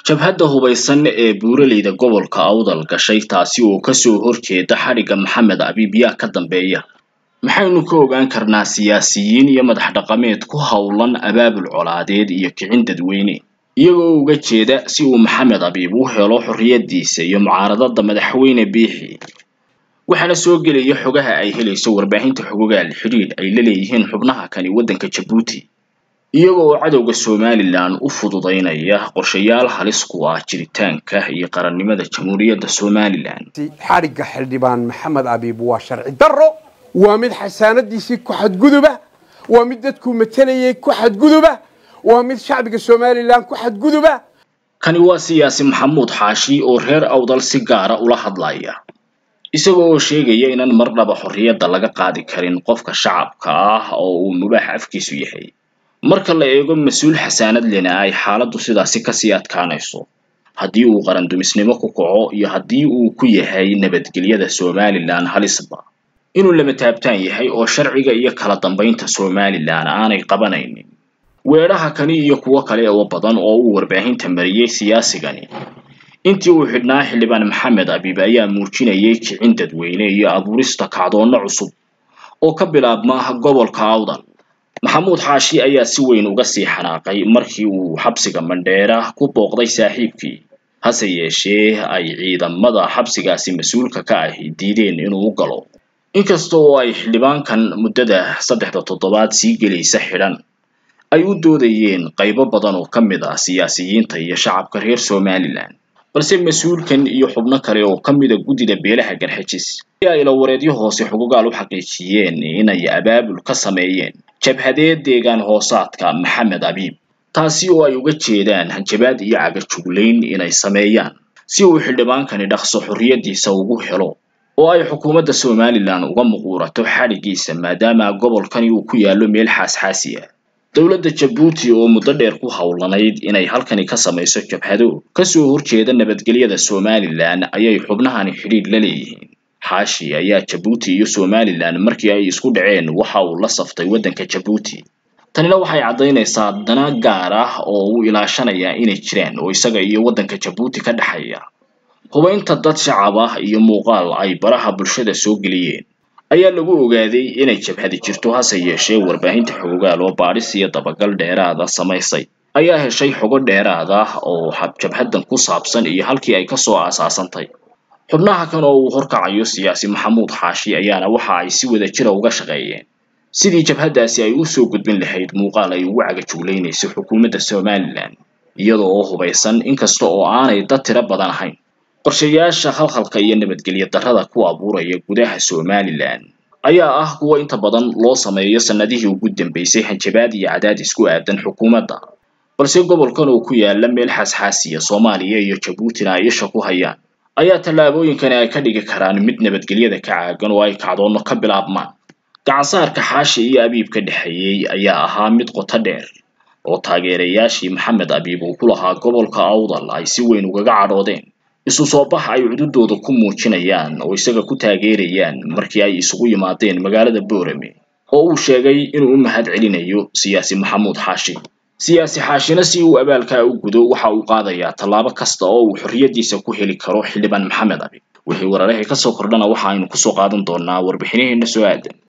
jabhadda hubaysan ee buuraleyda gobolka awdal gashay taasi oo kasoo horjeeda xadhigga maxamed abiib yaa ka dambeeya maxaynu ka ogaan karnaa siyaasiyiin iyo madax dhaqameed ku howlan abaabul colaadeed iyo kicin dadweyne iyagoo uga jeeda si uu maxamed abiib u helo xorriyadiisa iyo mucaaradada madaxweyne biixi waxaana soo gelaya xogaha ay helayso warbaahinta xogogaal xidhiidh ay la leeyihiin xubnaha kani waddanka jabuuti iyaga oo cadowga somalilan u fududaynaya qorshayaal halis ku ah jiritaanka iyo qarannimada jamhuuriyadda somalilan xadhigga xildhibaan maxamed abiib waa sharci darro waa mid xasaanadiisii ku xadguduba waa mid dadkuu matalayay ku xadguduba waa mid shacbiga somalilan ku xadguduba kani waa siyaasi maxamuud xaashi oo reer awdal si gaara ula hadlaya isaga oo sheegaya inaan marnaba xorriyadda laga qaadi karin qofka shacabka ah oo uu mubaax afkiisu yahay marka la eego mas-uul xasaanad lena ay xaaladdu sidaasi kasii adkaanayso haddii uu qarandumisnimo ku kaco iyo haddii uu ku yahay nabadgelyada somalilan halisba inuu lama taabtaan yahay oo sharciga iyo kala dambaynta somalilan aanay qabanaynin weedhaha kani iyo kuwo kale oo badan oo uu warbaahinta mariyey siyaasigani intii uu xidhnaa xildhibaan maxamed abiib ayaa muujinayay kicin dadweyne iyo abuurista kacdoonno cusub oo ka bilaabma gobolka awdal maxamuud xaashi ayaa si weyn uga sii xanaaqay markii uu xabsiga mandheera ku booqday saaxiibkii hase yeeshee ay ciidamada xabsigaasi mas-uulka ka ahi diideen inuu u galo inkasta oo ay xildhibaankan muddada saddexda toddobaad sii gelaysa xidhan ay u doodayeen qaybo badan oo ka mid ah siyaasiyiinta iyo shacabka reer somalilan balse mas-uulkan iyo xubno kale oo ka mida guddida beelaha garxajis ayaa ilawareedyo hoose xugugaal u xaqiijiyeen inay abaabul ka sameeyeen jabhadeed deegaan hoosaadka maxamed abiib taasi oo ay uga jeedaan hanjabaad iyo cagajuglayn inay sameeyaan si uu xildhibaankani dhaqso xorriyadiisa ugu helo oo ay xukuumadda somalilan uga muquurato xadhiggiisa maadaama gobolkani uu ku yaallo meel xaasxaasi ah dowladda jabuuti oo muddo dheer ku howlanayd inay halkani ka samayso jabhado kasoo horjeeda nabadgelyada somalilan ayay xubnahani xidhiidh la leeyihiin xaashi ayaa jabuuti iyo somalilan markii ay isku dhaceen waxa uu la saftay waddanka jabuuti tanina waxay caddaynaysaa dana gaar ah oo uu ilaashanayaa inay jiraan oo isaga iyo waddanka jabuuti ka dhexeeya hubaynta dad shacab ah iyo muuqaal ay baraha bulshada soo geliyeen ayaa lagu ogaaday inay jabhadi jirto hase yeeshee warbaahinta xogogaal oo baadhis iyo dabagal dheeraada samaysay ayaa heshay xogo dheeraad ah oo jabhaddan ku saabsan iyo halkii ay kasoo aasaasantay xubnaha kan oo uu horkacayo siyaasi maxamuud xaashi ayaana waxa ay si wada jira uga shaqeeyeen sidii jabhaddaasi ay usoo gudbin lahayd muuqaal ay ugu cagajuglaynayso xukuumadda somalilan iyada oo hubaysan inkasta oo aanay dad tiro badan ahayn qorshayaasha khalkhalka iyo nabadgelyo darrada ku abuuraya gudaha somalilan ayaa ah kuwa inta badan loo sameeyo sannadihii ugu dambeysay hanjabaad iyo cadaadis ku aadan xukuumadda balse gobolkan oo ku yaala meel xaasxaasiya soomaaliya iyo jabuutina ay isha ku hayaan ayaa tallaabooyinkani ay ka dhigi karaan mid nabadgelyada ka caagan oo ay kacdoonno ka bilaabmaan gacansaarka xaashi iyo abiib ka dhexeeyey ayaa ahaa mid qoto dheer oo taageerayaashii maxamed abiib uu ku lahaa gobolka awdal ay si weyn ugaga cadhoodeen isu soo bax ay cududooda ku muujinayaan oo isaga ku taageerayaan markii ay isugu yimaadeen magaalada boorame oo uu sheegay inuu u mahad celinayo siyaasi maxamuud xaashi siyaasi xaashina si uu abaalkaa u gudo waxa uu qaadayaa tallaabo kasta oo uu xorriyadiisa ku heli karo xildhibaan maxamed abiib wixii wararahii kasoo kordhana waxa aynu kusoo qaadan doonaa warbixinaheena soo aadan